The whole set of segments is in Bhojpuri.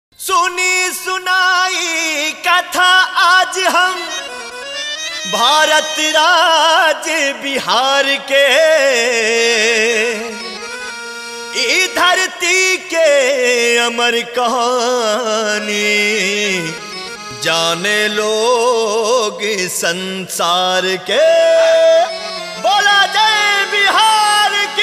सुनी सुनाई कथा आज हम भारत राज्य बिहार के ई धरती के अमर कहानी जाने लोग संसार के बोला जय बिहार की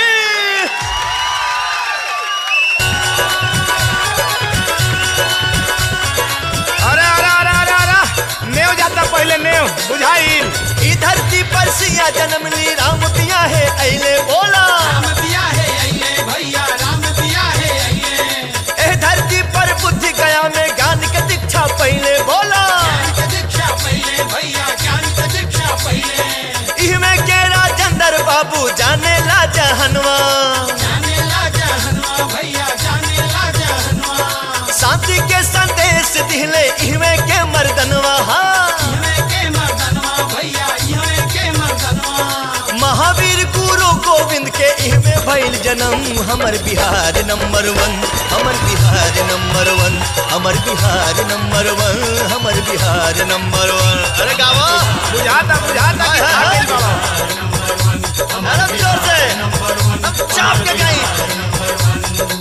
अरे अरे अरे अरे अरे नेव जाता पहले नेव बुझाइल ई धरती पर सिया जन्म ली राम पिया है अले बोला राम दिया है अइले भैया राम दिया है अइले ए धरती पर बुद्धि गया में ज्ञान के दीक्षा पहले बोला ज्ञान का दीक्षा पहले भैया ज्ञान का दीक्षा पहले इहमें के राजेंद्र बाबू जाने ला जहनवा जाने ला जहनवा भैया जाने ला जहनवा शांति के संदेश दिले इहमें के मर्दनवा हाँ। इहवे के मर्दनवा भैया इहवे के मर्दनवा महावीर गुरु गोविंद के इहमें भइल जन्म हमर बिहार नंबर वन हमर बिहार नंबर वन हमर बिहार नंबर वन हमर बिहार नंबर वन अरे गावा बुझाता बुझाता कि खा गइल बाबा अरे जोर से अब चाप के गई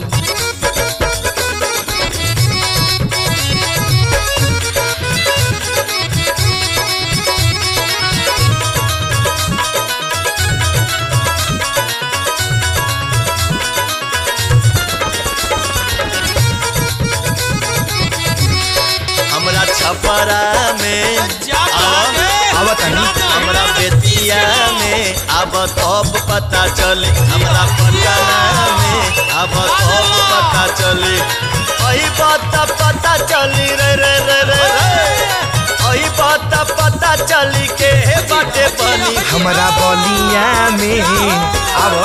हमरा छपरा में आवा आवत हनी हमरा बेतिया में अब तब पता चले हमरा पटना में अब तब पता चले अही बात पता चली रे रे रे रे रे अही बात पता चली के बाटे बनी हमारा बलिया में आव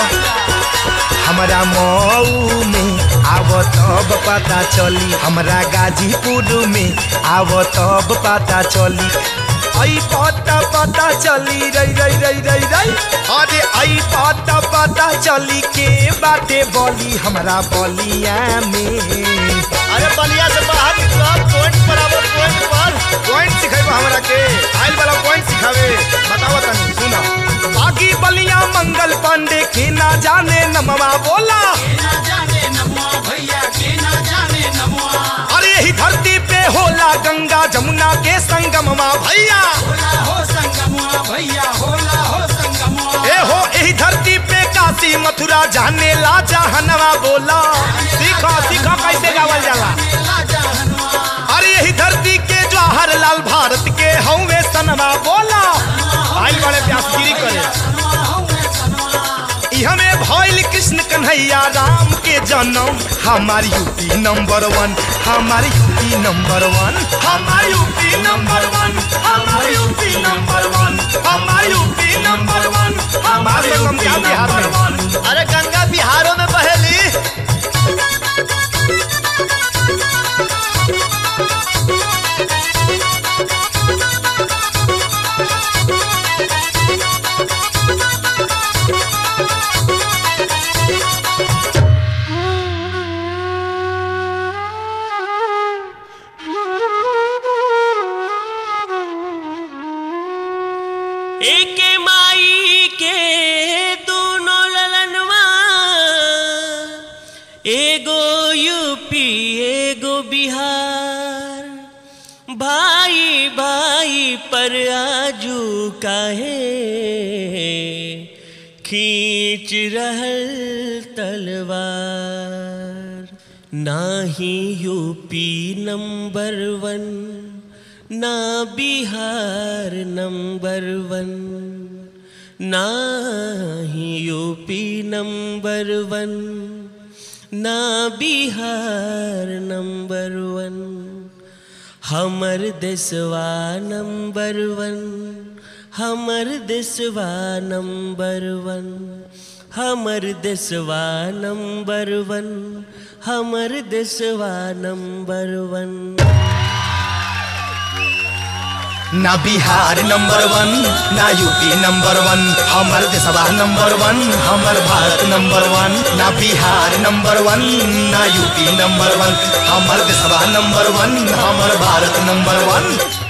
हमारा मऊ में आव तब पता चली हमरा गाजीपुर में आव तब पता चली आई पता पता चली रई रई रई रई रई अरे आई पता पता चली के बाटे बली हमरा बलिया में अरे बलिया से बाहर निकलो पॉइंट पर आवो पॉइंट पर पॉइंट सिखेबा हमरा के आइल वाला पॉइंट सिखावे बतावा तनी सुना बाकी बलिया मंगल पांडे के ना जाने नमवा बोला के ना जाने नमवा भैया के ना जाने नमवा अरे यही धरती पे होला गंगा जमुना के संगमवा भैया होला हो संगमवा भैया होला हो संगमवा ए हो यही धरती पे काशी मथुरा जाने ला जहनवा बोला सीखो सीखो कैसे गावल जाला जाने ला जहनवा अरे यही धरती के जवाहर लाल भारत के हौवे सनवा बोला आइल बड़े व्यासगिरी करे सनवा हौवे सनवा ई हमें भइल कृष्ण कन्हैया राम के जन्म हमार यूपी नंबर वन हमार यूपी नंबर वन हमार यूपी नंबर वन हमार यूपी नंबर वन हमार यूपी नंबर वन हमार यूपी नंबर वन अरे गंगा बिहारों में बहेली एक माई के दोनों ललनवा एगो यूपी एगो बिहार भाई भाई पर आजू काहे खींच रहल तलवार नाही यूपी नंबर वन ना बिहार नंबर वन ना ही यूपी नंबर वन ना बिहार नंबर वन हमर देशवा नंबर वन हमर देशवा नंबर वन हमर देशवा नंबर वन हमर देशवा नंबर वन ना बिहार नंबर वन ना यूपी नंबर वन हमर देशवा नंबर वन हमर भारत नंबर वन ना बिहार नंबर वन ना यूपी नंबर वन हमर देशवा नंबर वन हमर भारत नंबर वन